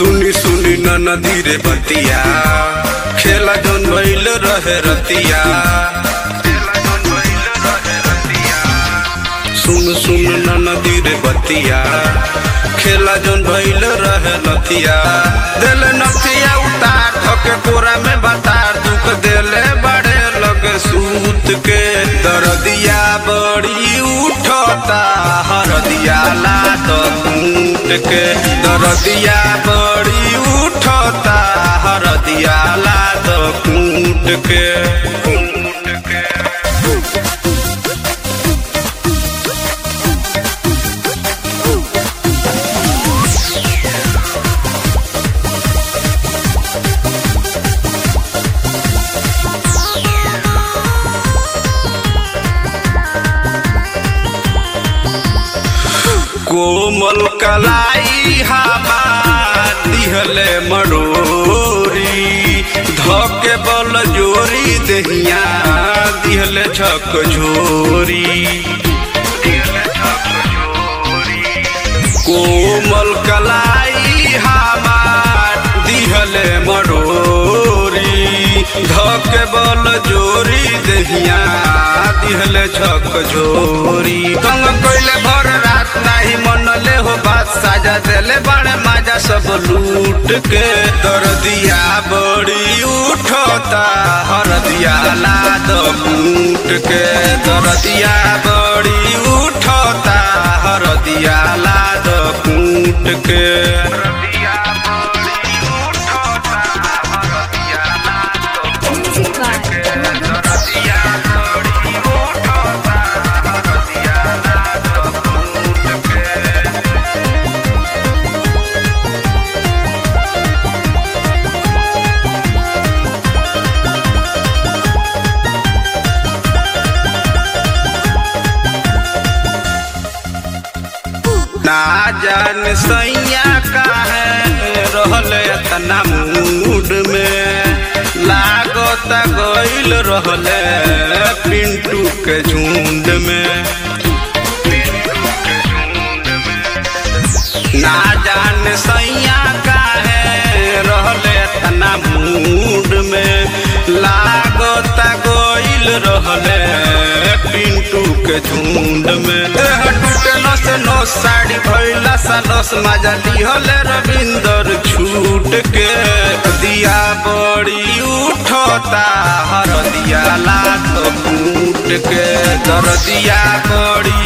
सुनी सुनी नदी रे बतिया खेला जौन भइल रहे रतिया सुन सुन नदी रे बतिया खेला जौन भइल रहे नतिया दिल नथिया उतार ठके कोरा में बतार दुख देले बड़े लगे सूत के दर्दिया बड़ी उठता हरदिया लात कूट के दर्दिया बड़ी उठता हरदिया लात कूट के कूट के कोमल कलाई हमार दिहले मरोरी धके बल जोरी दहिया दिहले छक झोरी कोमल कलाई हमार दिहले मरोरी धके बल जोरी दहिया दिहले छक झोरी कंग कोइले भर रात नाही मनले हो बात साजा देले बड़े माजा सब लूट के दर्दिया बड़ी उठता हरदिया लाद कूट के दर्दिया बड़ी उठता हरदिया लाद कूट के Music by ना जान सैया का है रहले तना मूड में लागत गइल रहले पिंटू के झुंड में ना जान सैया का है रहले तना मूड में लागत गइल रहले पिंटू के झुंड में देह टूटे नस नस साड़ी भइला सा नस मजा लिहले रविंदर छूट के दिया बड़ी उठता हर दिया लात फूट के दर दिया बड़ी